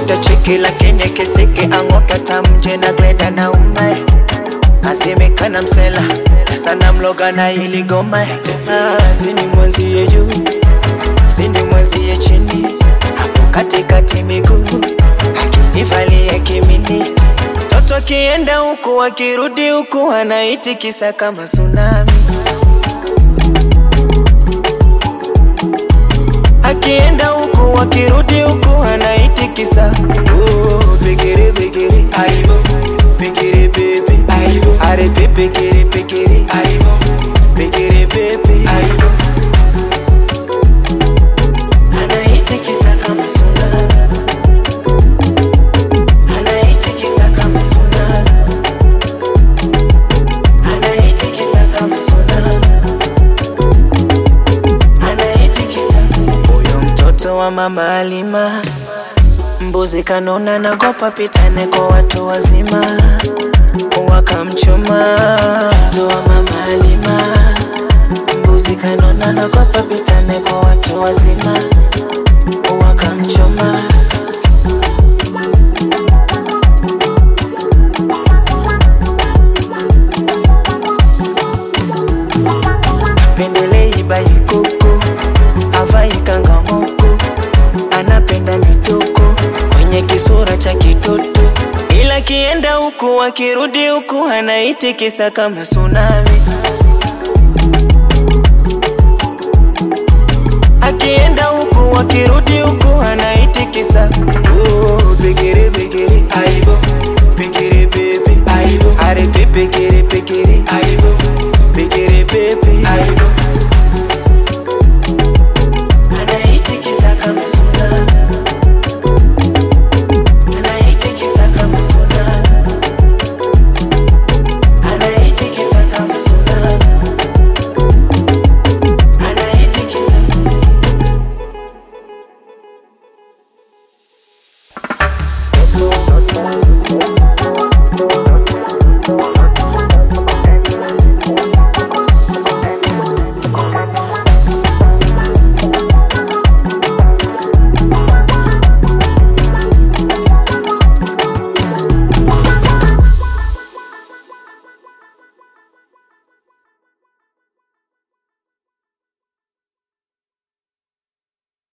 Mtoto cheki lakini kisiki ang'oka tamje na gleda na umae Asemekana msela sana mloga na ili goma ah, sini mwenzie juu sini mwenzie chini hapo katikati miguu akinivalia kimini Mtoto akienda huku akirudi huku anaitikisa kama tsunami akienda huku akirudi huku anaitikisa oh, bigiri bigiri aibo bigiri bebe aibo are bigiri bigiri aibo bigiri bebe aibo anaitikisa kama tsunami anaitikisa kama tsunami anaitikisa kama tsunami anaitikisa huyo mtoto wa mama Alima mbuzi kanona nagopa pitane kwa watu wazima wakamchoma mtoto wa mama Alima mbuzi kanona nagopa pitane kwa watu wazima wakamchoma pendelei baikoko avai kangamoko anapenda mitoko kwenye kisura cha kitoto ila kienda huku akirudi huku anaitikisa kama tsunami akienda huku akirudi huku anaitikisa oh, bigiri bigiri aibo